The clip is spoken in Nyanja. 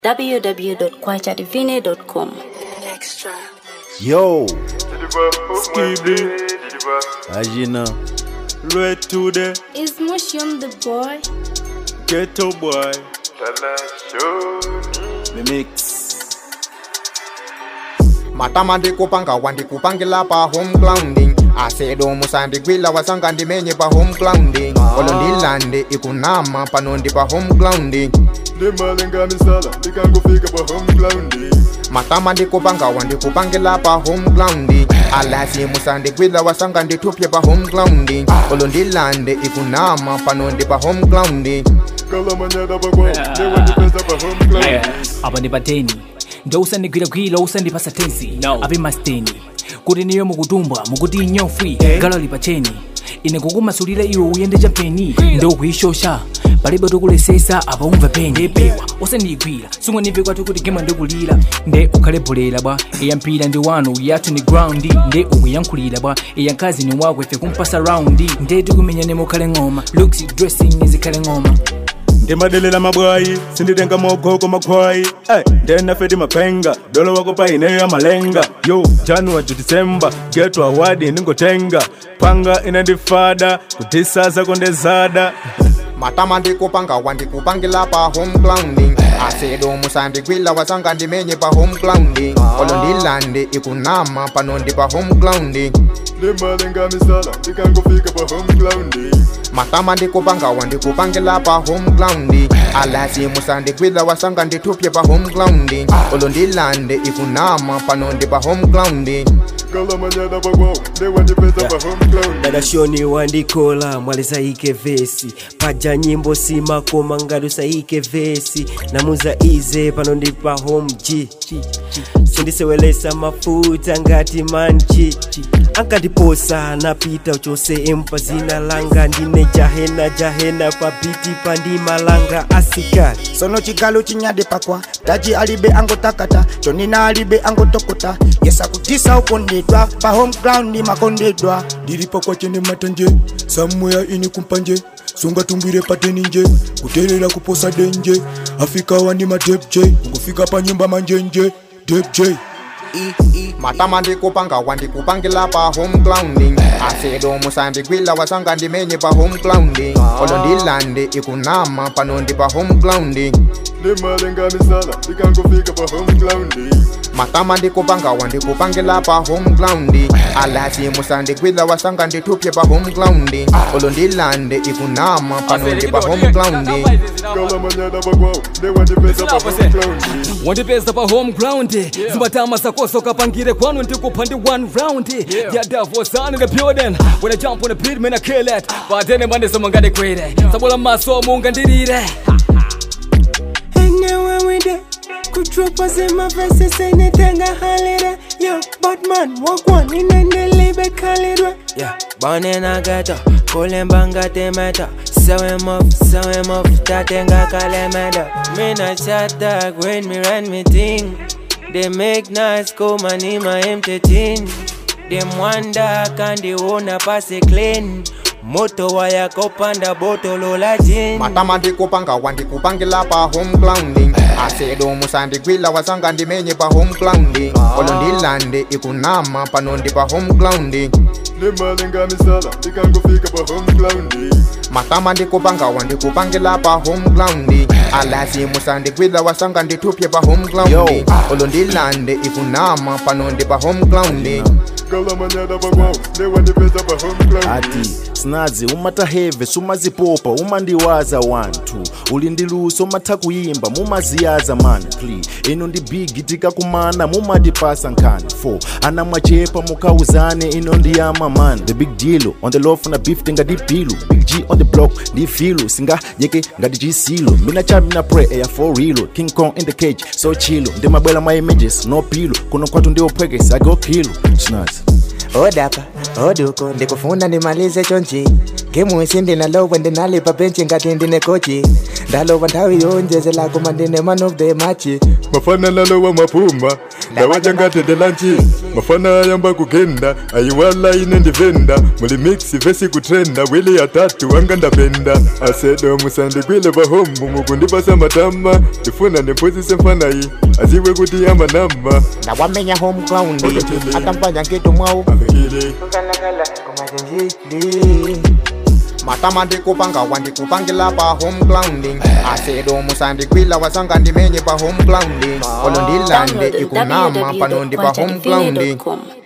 www.kwachadivine.com. Yo, Skibidi, Ajina, Red to the Is Mushroom the boy? ghetto boy. the mix. matama ndikupanga wandikupangila pa home grounding asedo musandigwila wasanga ndimenye pa home grounding olo ndilande ikunama pano ndi pa home grounding Ndimalenga misala, ndikangofika pa home ground. matama ndikupanga wandikupangila pa home grounding alasi musandigwila wasanga ndithupye pa home grounding olo ndilande ikunama pano ndi pa home grounding Kala manyada bagwa, newa ndipesa pa home ground. apa ndi pateni ndo usandigwiragwira usandipasa tensi ape masteni kuti niyo mukutumbwa mukuti inyofwi galo lipacheni ine kukumasulira iwe uyende champeni ndo kuishosha palibe tokulesesa apa umva peni ndepewa usandigwira sung'animve kwati kuti gema ndikulira nde ukhale bholera bwa iya mpira ndi wanu yathu ni ground nde ukuyankhulira bwa iya mkazi ni wako ife kumpasa raundi nde tikumenyane mukhale ng'oma looks dressing izikhale ng'oma ndimadelela mabwayi sinditenga mogoko makhwayi Ay, ndenafedi mapenga dolo wako paineyo amalenga yo january to december geto awadi ningotenga panga inandifada kutisasa kondezada matama ndikupanga wandikupangila pa home grounding asedo musandigwila wasanga ndimenye pa home grounding olo ndilande ikunama pano ndi pa home grounding ndimalenga misala ndikangofika pa home ground matama ndikupanga wandikupangila pa home grounding alasi musandigwila wasanga ndithupye pa home grounding olo ndilande ikunama pano ndi pa home grounding kala manyada bagwa newa ndipesa pa home ground dada shoni wandikola mwale saike vesi paja nyimbo simakoma ngati usaike vesi namuza ize pano ndi pa home g sindisewelesa mafuta ngati manji ankandiposa napita uchose empa zina langa ndine jahena jahena pa biti pandimalanga asikali sono chigalo chinyade pakwa taji alibe angotakata chonina alibe angotokota yesa kutisa ukondedwa pa home ground ni makondedwa ndilipo kwachene matanje samweya ini kumpanje sungatumbwire pateni nje kutelela kuposa denje afika wani madepj ngofika pa nyumba manjenje depj matama ndikupanga wandikupangila pa home grounding asedo musandigwila wasanga ndimenye pa home grounding olo ndilande ikunama pano ndi pa home grounding ndimalenga misala ndikangofika pa home ground matama ndikupanga wandikupangila pa home ground alasi musandigwila wasanga ndithupye pa home ground olo ndilande ikunama pano ndi pa home ground kala manyada bagwa newa ndipesa pa home ground wandipeza pa home ground zimatama zakoso kapangire kwanu ndikupha ndi one round ya davosani the building when i jump on the beat man i kill it patene mandeso mangandikwire sabola maso mungandirire Anywhere we there, could drop us in my verses, anything I holler Yo, but man, walk one in and the label call it Yeah, born in a ghetto, calling banga te meta. Sew him up, sew him up, tatenga kale meda. Me na chat dog when me run me thing. They make nice come and in my empty tin. Them wonder can they own a pass it clean. Moto waya kopanda botolo la gin. matama ndikupanga wandikupangila pa home ground asedo musandigwila wasanga ndimenye pa home ground olo ndilande ikunama pano ndi pa home ground ndimalenga misala ndikangofika pa home ground matama ndikupanga wandikupangila pa home ground alasi musandigwila wasanga ndithupye pa home ground Yo. olo ndilande ikunama pano ndi pa home ground kala manyada bagwa newa ndipesa pa home ground ati snazi umataheve sumazipopa umandiwaza wantu uli ndi luso umatha kuyimba mumaziyaza mani pli ino ndi bigi tikakumana mumatipasa nkhani 4 ana mwachepa mukauzane ino ndiyama man the big deal on the lof na beef tingati pilu big g on the block ndi filu singayeke ngati chisilo mina cha mina pre eya for real king kong in the cage so chilo ndimabwela mwa images no pilo kuno kwatu ndiophwekesa go kilo snazi odapa oduko ndikufuna ndimalize chonchi ngemusi ndinalowa ndinalipa benchi ngati ndine kochi ndalowa nthawi yonjezela koma ndine man of the match mafana lalowa mapumba ndawachangatete lanchi mafana ayamba kugenda ayiwala ine ndivenda muli mix vesi kutrenda wili atatu anga ndapenda asedo musandikwile pahombu mukundipasa matama ndifuna ndimpuzise mfanayi aziwe kuti amanama ndawamenya home ground Okachele. atamfanya ngeto mwawo akakile matama ndikupanga wandikupangila pa home grounding asedo musandikwila wasanga ndimenye pa home grounding olo ndilande Download ikunama pano ndi pa home grounding www.djfine.com.